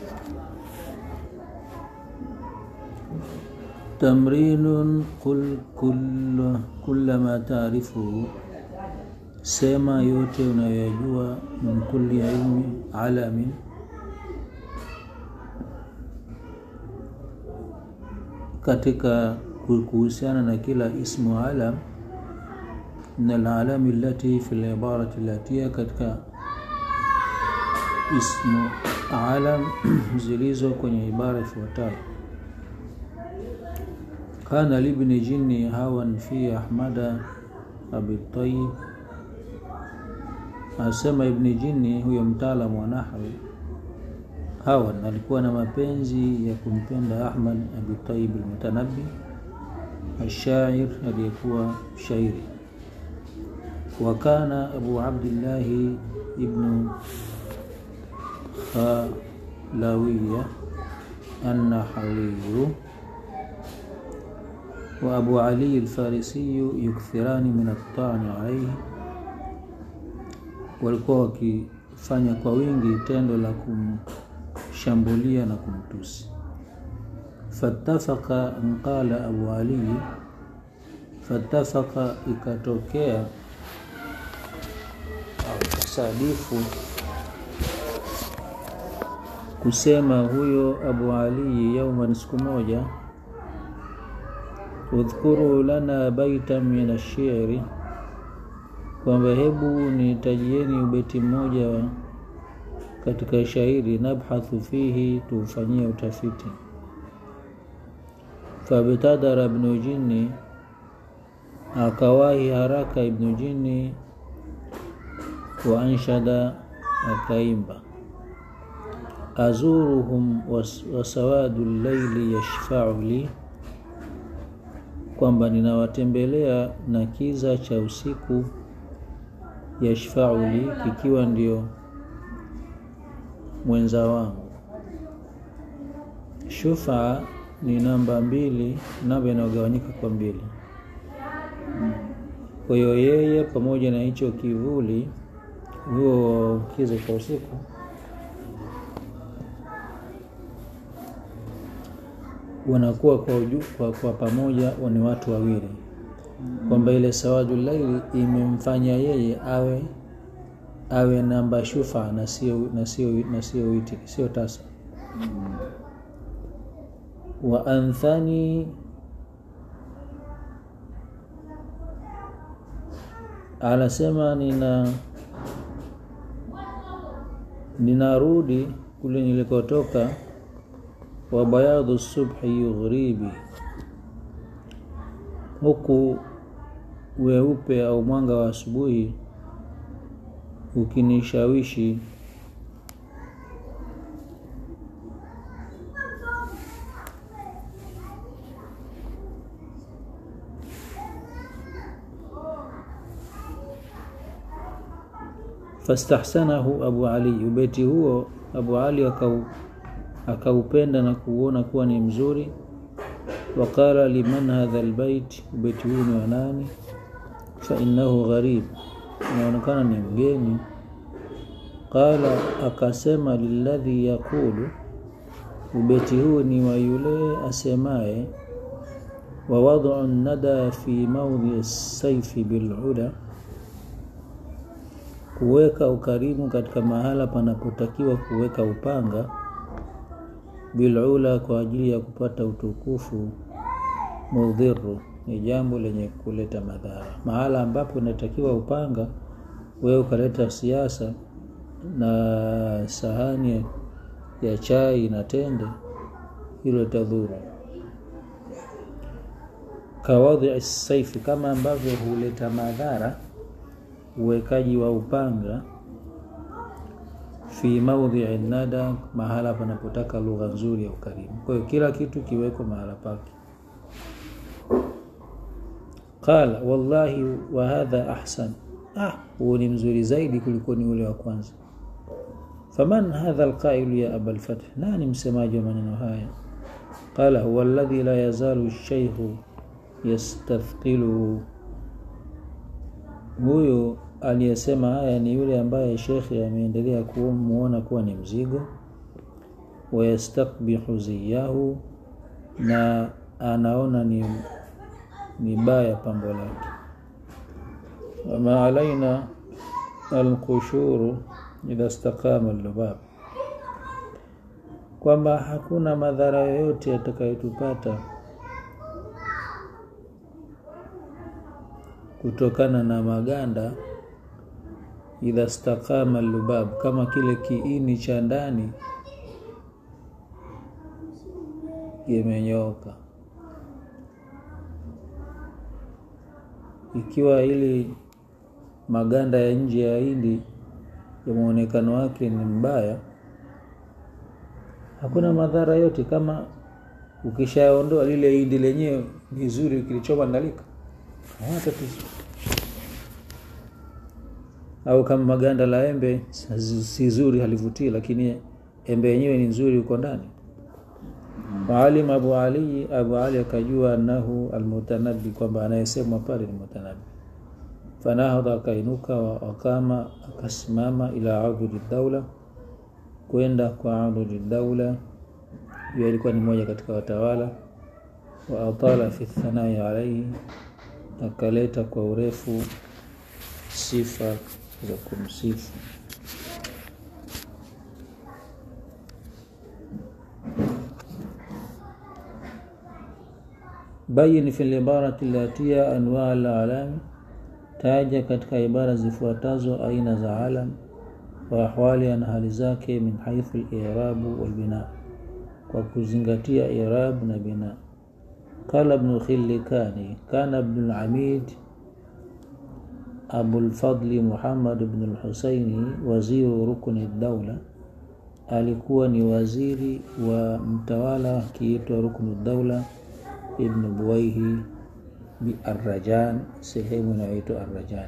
tamrinun qul kulla, kulla ma taarifuhu sema yote unayoyajua min kulli ilmi alamin katika kuhusiana na kila ismu alam min alalami allati fi libarati latia katika ismu alam zilizo kwenye ibara ifuatayo kana libni jinni hawan fi ahmada abi tayib asema ibni jinni huyo mtaalamu wa nahwi hawan alikuwa na mapenzi ya kumpenda ahmad abi tayib almutanabbi الشاعر aliyekuwa shairi وكان أبو عبد الله ابن خالوية النحوي وأبو علي الفارسي يكثران من الطعن عليه walikuwa wakifanya kwa wingi tendo la kumshambulia na kumtusi fatafaka nqala abu ali fatafaka ikatokea sadifu kusema huyo abu ali yauman siku moja udhkuru lana baitan min ashiri kwamba hebu nitajieni ubeti mmoja katika shairi nabhathu fihi tuufanyie utafiti fabtadara ibnu jini akawahi haraka ibnu jini wa anshada akaimba azuruhum wasawadu llaili yashfau li kwamba ninawatembelea na kiza cha usiku yashfau li kikiwa ndio mwenza wangu shufaa ni namba mbili namba inayogawanyika kwa mbili kwa hiyo yeye pamoja na hicho kivuli huo kiza cha usiku wanakuwa kwa, uju, kwa, kwa pamoja ni watu wawili kwamba ile sawadu laili imemfanya yeye awe awe namba shufa na sio na sio na sio witi sio tasa wa anthani anasema nina ninarudi kule nilikotoka wa bayadhu subhi yughribi huku weupe au mwanga wa asubuhi ukinishawishi fastahsanahu abu ali ubeti huo abu ali akau akaupenda na kuuona kuwa ni mzuri waqala liman hadha albayt ubeti huu ni wa nani fainnahu gharib inaonekana ni mgeni qala akasema lilladhi yaqulu ubeti huu ni wa yule asemaye wa wad'u nada fi maudhi saifi bil'ula kuweka ukarimu katika mahala panapotakiwa kuweka upanga bilula kwa ajili ya kupata utukufu mudhiru ni jambo lenye kuleta madhara mahala ambapo inatakiwa upanga wewe ukaleta siasa na sahani ya chai na tende hilo tadhuru kawadhi saifi kama ambavyo huleta madhara uwekaji wa upanga fi maudhii nada, mahala panapotaka lugha nzuri ya ukarimu. Kwa hiyo kila kitu kiwekwe mahala pake. Qala wallahi wa hadha ahsan, ah, huo ni mzuri zaidi kuliko ni ule wa kwanza. Faman hadha alqailu ya aba lfath, nani msemaji wa maneno haya? Qala huwa alladhi la yazalu shaykhu yastathqiluhu, huyo aliyesema haya ni yule ambaye shekhe ameendelea kumuona kuwa ni mzigo. wayastakbihu ziyahu, na anaona ni, ni baya pambo lake. Wama alaina alqushuru idha staqama lubab, kwamba hakuna madhara yoyote yatakayotupata kutokana na maganda idha staqama lubab, kama kile kiini cha ndani kimenyooka. Ikiwa ili maganda ya nje ya hindi ya muonekano wake ni mbaya, hakuna madhara yote. Kama ukishaondoa lile hindi lenyewe ni zuri, kilichobandalika hana tatizo. Au kama maganda la embe si zuri, halivutii, lakini embe yenyewe ni nzuri uko ndani. Waalim Abu Ali, Abu Ali akajua annahu almutanabbi, kwamba anayesemwa pale ni mutanabbi. Fanahadha, akainuka, wakama, akasimama, ila adudi daula, kwenda kwa adudi daula. Hiyo ilikuwa ni moja katika watawala. Wa atala fi thanai alaihi, akaleta kwa urefu sifa za kumsifu. Bayin fi libarati latia anwaa alalami, taja katika ibara zifuatazo aina za alam wa ahwali na hali zake, min haithu al-i'rabu wal bina, kwa kuzingatia i'rab na bina. Qala Ibn Khillikani, kana Ibn al-Amid Abulfadli Muhammad ibn al-Husaini waziru rukni daula, alikuwa ni waziri wa mtawala akiitwa ruknu daula Ibn Buwaihi bi Arrajan, sehemu inayoitwa Arrajan.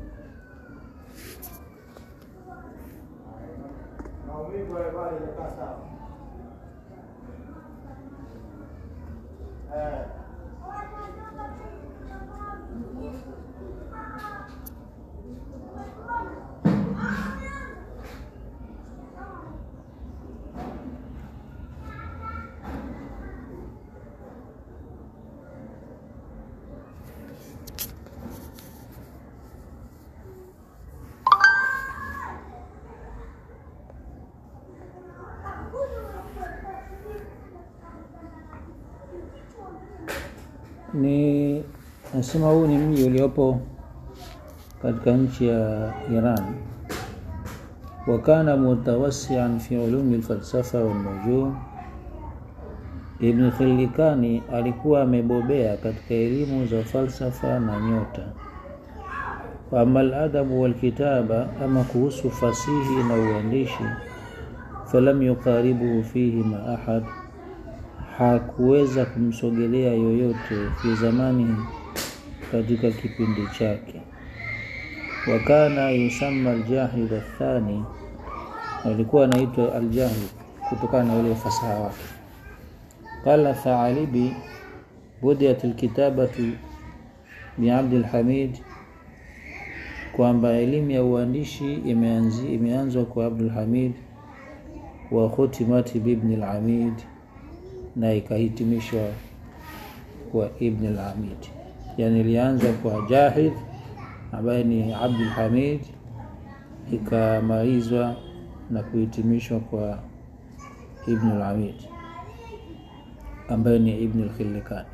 Ni nasema huu ni mji uliopo katika nchi ya Iran. Wa kana mutawassian fi ulumi alfalsafa walnujum. Ibn Khillikani alikuwa amebobea katika elimu za falsafa na nyota. Wa ama aladabu walkitaba, ama kuhusu fasihi na uandishi, falam yuqaribuhu fihi ma ahad hakuweza kumsogelea yoyote fi zamani, katika kipindi chake. Wa kana yusamma aljahid athani, alikuwa anaitwa aljahid kutokana na ule ufasaha wake. Qala Thaalibi, budiyat alkitabatu bi Abdul Hamid, kwamba elimu ya uandishi imeanzwa kwa Abdul Hamid wa khutimati bi Ibn al-Amid na ikahitimishwa kwa Ibn al-Hamid, yani ilianza kwa Jahid ambaye ni Abdul Hamid, ikamalizwa na kuhitimishwa kwa Ibn al-Hamid ambaye ni Ibn al-Khillikani.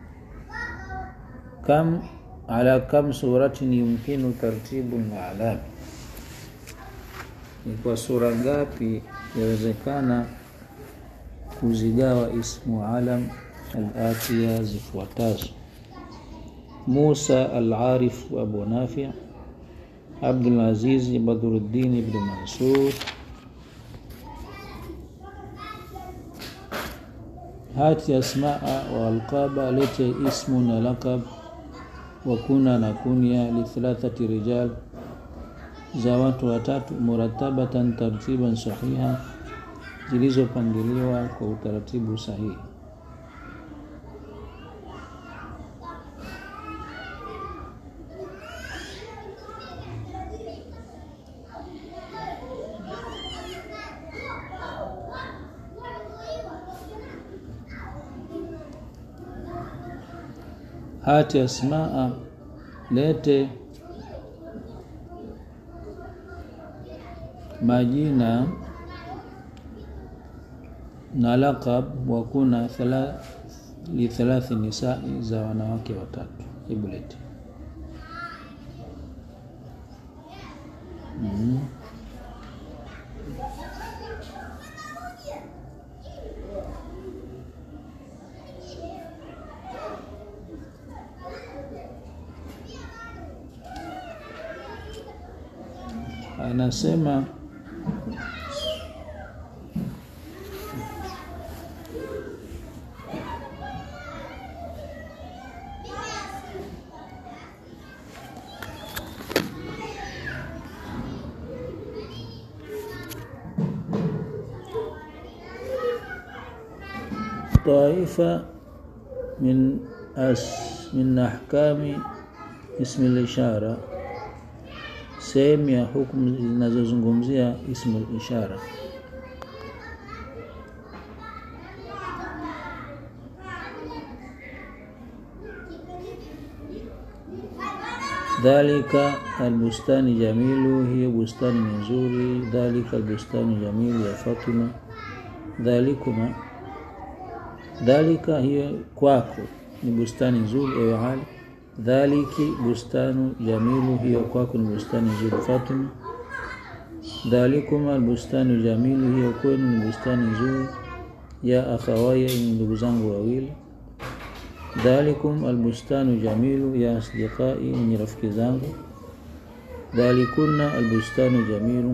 Kam ala kam suratin yumkinu tartibu al-a'lam, ni kwa sura ngapi yawezekana kuzigawa ismu alam al-atiya zifuatazo: Musa al-Arif Abu Nafi, Abdul Aziz Badruddin ibn Mansur, hati asmaa wa alqaba, lete ismu na laqab, wa kuna na kunya, li thalathati rijal, za watu watatu, muratabatan tartiban sahiha zilizopangiliwa kwa utaratibu sahihi. hati asmaa lete majina na laqab wa kuna thala, li thalathi nisai za wanawake watatu hebu lete mm. anasema طائفة من أس من أحكام اسم الإشارة sehemu ya hukumu zinazozungumzia ismu ishara dhalika albustani jamilu hiyo bustani ni nzuri dhalika albustani jamilu ya fatima dhalikuma dhalika hiyo kwako ni bustani nzuri ewe hali dhaliki bustanu jamilu hiyo kwako ni bustani nzuri fatima dhalikuma albustanu jamilu hiyo kwenu ni bustani nzuri ya akhawaya ni ndugu zangu wawili dhalikum albustanu jamilu ya asdiqai ni rafiki zangu dhalikunna albustanu jamilu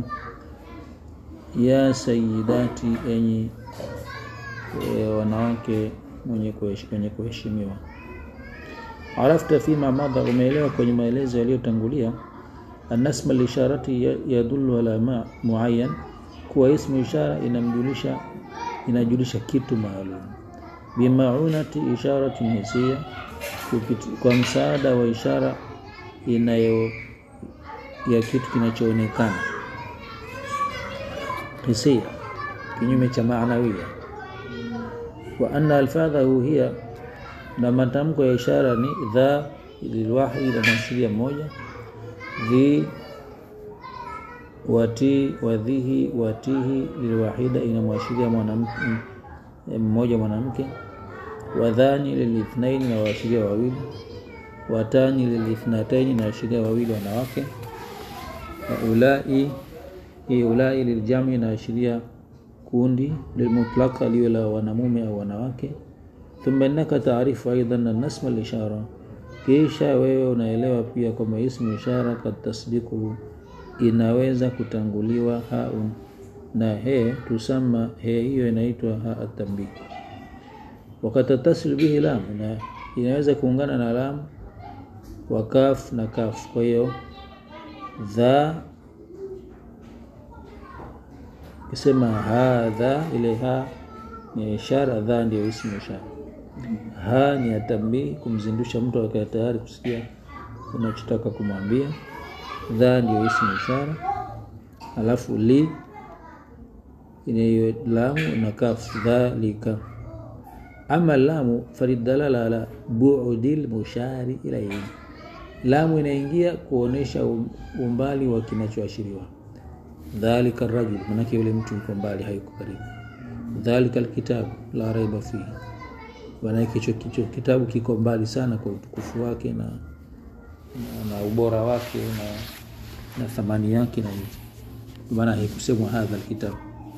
ya sayidati enyi e, wanawake mwenye kuheshimiwa arafta fima madha umeelewa kwenye maelezo yaliyotangulia anasma lisharati yadullu ala ma muayyan kuwa ismu ishara inamjulisha inajulisha kitu maalum bimaunati isharati hisia kwa msaada wa ishara inayo ya kitu kinachoonekana hisia kinyume cha maanawia wa anna alfadhahu hiya na matamko ya ishara ni dha lilwahid inaashiria moja dhi wati wadhihi watihi lilwahida inamwashiria mwanamke mmoja mwanamke wadhani lilithnaini na waashiria wawili watani lilithnataini na waashiria wawili wanawake ulai hii ulai liljami inaashiria kundi lilmutlaka liwe la wanamume au wanawake thumma innaka taarifu aidan annasma lishara kisha wewe unaelewa pia kwamba ismu ishara kad tasdiquhu inaweza kutanguliwa haun na he tusama he hiyo inaitwa ha atambik wakatatasil bihi lam na inaweza kuungana na lam wa kaf na kaf kwa hiyo dha kisema hadha ile ha ni ishara dha ndio ismu ishara ha ni atambii kumzindusha mtu akae tayari kusikia unachotaka kumwambia dha ndio ismu ishara alafu li inayo lamu na kaf dhalika ama lamu falidalala ala bu'dil mushari ilayhi lamu inaingia kuonesha umbali wa kinachoashiriwa dhalika rajul manake yule mtu yuko mbali hayuko karibu dhalika alkitabu la raiba fihi manake hicho kitabu kiko mbali sana kwa utukufu wake na, na, na ubora wake na, na thamani yake na hivi maana haikusemwa hadha alkitabu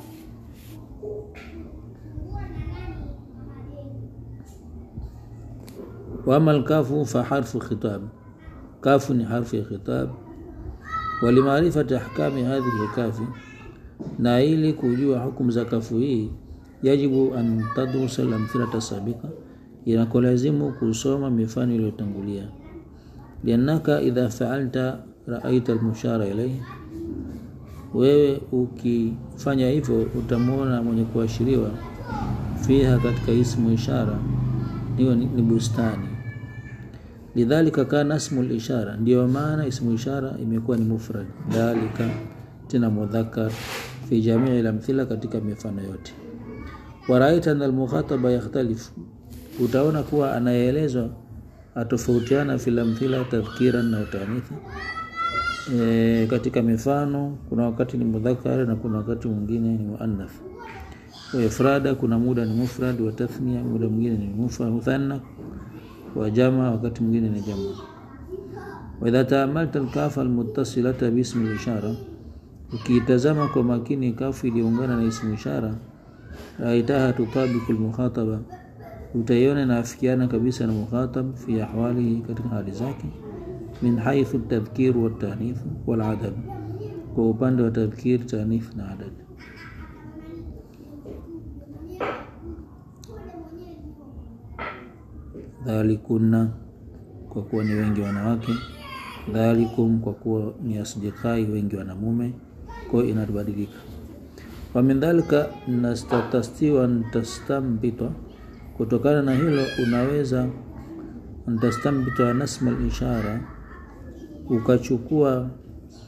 واما الكاف فحرف خطاب كاف حرف خطاب ولمعرفة أحكام هذه الكاف na ili kujua hukumu za kafu hii yajibu an tadrusa lamthilata sabika inakolazimu kusoma mifano iliyotangulia liannaka idha faalta raaita almushara ilaihi wewe ukifanya hivyo utamwona mwenye kuashiriwa fiha katika ismu ishara hiyo ni, ni bustani lidhalika kana ismu lishara ndiyo maana ismu ishara imekuwa ni mufrad dhalika tena mudhakar fi jamii lamthila katika mifano yote waraita an almukhataba yakhtalifu utaona kuwa anayeelezwa atofautiana filamthila tadhkiran na utanitha e, katika mifano kuna wakati ni mudhakari na kuna wakati mwingine ni muannath wa ifrada kuna muda ni mufrad wa tathnia muda mwingine ni muthanna wa jama wakati mwingine ni jamu wa idha taamalta alkafa almuttasilata bismi ishara ukiitazama kwa makini kafu iliyoungana na ismu ishara raitaha tutabiku almukhataba utaiona inaafikiana kabisa na mukhatab fi ahwalihi katika hali zake min haithu tadhkir wa tanith wal adad kwa upande wa tadhkir tanith na adad dhalikunna kwa kuwa ni wengi wanawake dhalikum kwa kuwa ni asdikai wengi wanamume kwa hiyo inabadilika wa min dhalika nastatastiwa nastambita kutokana na hilo unaweza ntastambita nasma ishara ukachukua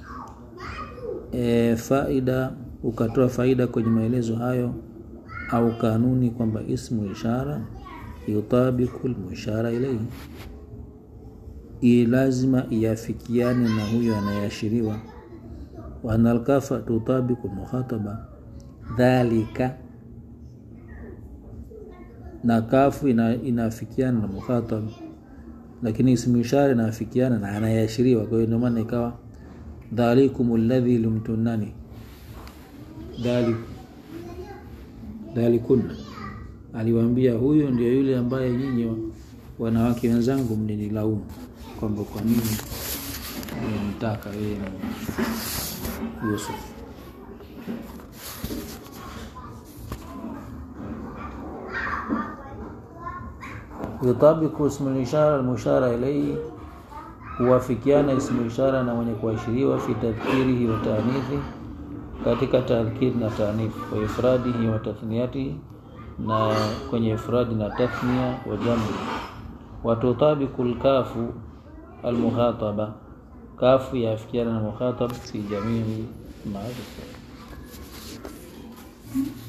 e, faida ukatoa faida kwenye maelezo hayo au kanuni kwamba ismu ishara yutabiku lmushara ilaihi i lazima iafikiane na huyo anayeashiriwa wa anna alkafa tutabiku lmukhataba dhalika na kafu ina, inaafikiana na mukhatab lakini ismu ishara inaafikiana na anayeashiriwa kwa hiyo ndio maana ikawa dhalikum alladhi lumtunani dhalik dhalikunna aliwaambia huyu ndio yule ambaye nyinyi wanawake wenzangu mninilaumu kwamba kwa nini mnimtaka yeye Yusuf yutabiku ismu lishara almushara ilaihi huwafikiana ismu ishara na mwenye kuashiriwa fi tadhkirihi wa taanithi katika tadhkiri na taanithi wa ifradihi wa tathniyatihi na kwenye ifradi na tathnia wa jamu watutabiku lkafu almukhataba kafu yafikiana na mukhatab fi jamii maarifa